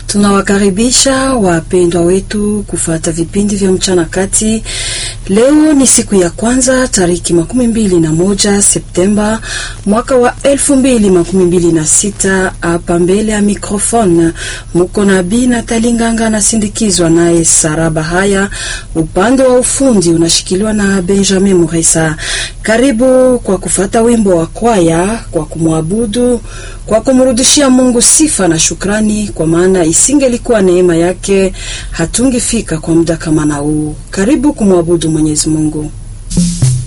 Tunawakaribisha wapendwa wetu kufuata vipindi vya mchana kati. Leo ni siku ya kwanza tariki makumi mbili na moja Septemba mwaka wa elfu mbili makumi mbili na sita. Hapa mbele ya mikrofone muko na Bi Natali Nganga anasindikizwa naye Saraba Haya. Upande wa ufundi unashikiliwa na Benjamin Muresa. Karibu kwa kufata wimbo wa kwaya kwa kumwabudu, kwa kumrudishia Mungu sifa na shukrani, kwa maana isingelikuwa neema yake hatungefika kwa muda kama na huu. Karibu kumwabudu Mwenyezi Mungu.